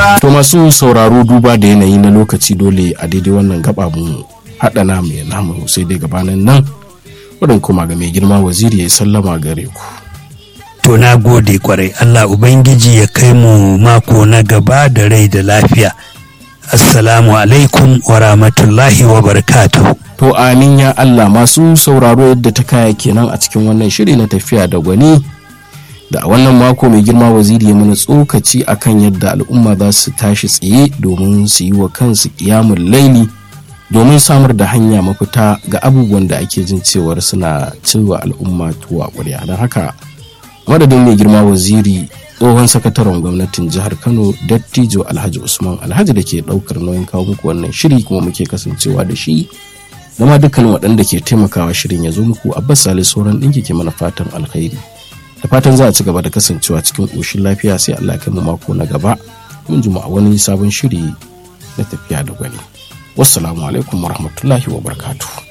ba To masu sauraro duba da yanayi na lokaci dole a daidai wannan gaba mu haɗa namu ya namu sai dai gabanin nan wurin kuma ga mai girma waziri ya sallama gare ku. To na gode kwarai Allah Ubangiji ya kai mu mako na gaba da rai da lafiya. Assalamu alaikum wa rahmatullahi wa barakatuhu. To amin ya Allah masu sauraro yadda ta kaya kenan a cikin wannan shiri na tafiya da gwani da a wannan mako mai girma waziri ya mana tsokaci akan yadda al'umma za su tashi tsaye domin su yi wa kansu kiyamun laili domin samar da hanya mafita ga abubuwan da ake jin cewar suna cewa al'umma tuwa ƙwarya don haka madadin mai girma waziri tsohon sakataren gwamnatin jihar kano dattijo alhaji usman alhaji da ke ɗaukar nauyin kawo muku wannan shiri kuma muke kasancewa da shi zama dukkan waɗanda ke taimakawa shirin ya zo muku abbas salisu sauran ɗinki ke mana fatan alkhairi da fatan za a ci gaba da kasancewa cikin ƙoshin lafiya sai allah kai mu mako na gaba mun jima a wani sabon shiri na tafiya da gwani wassalamu alaikum warahmatullahi wabarakatuh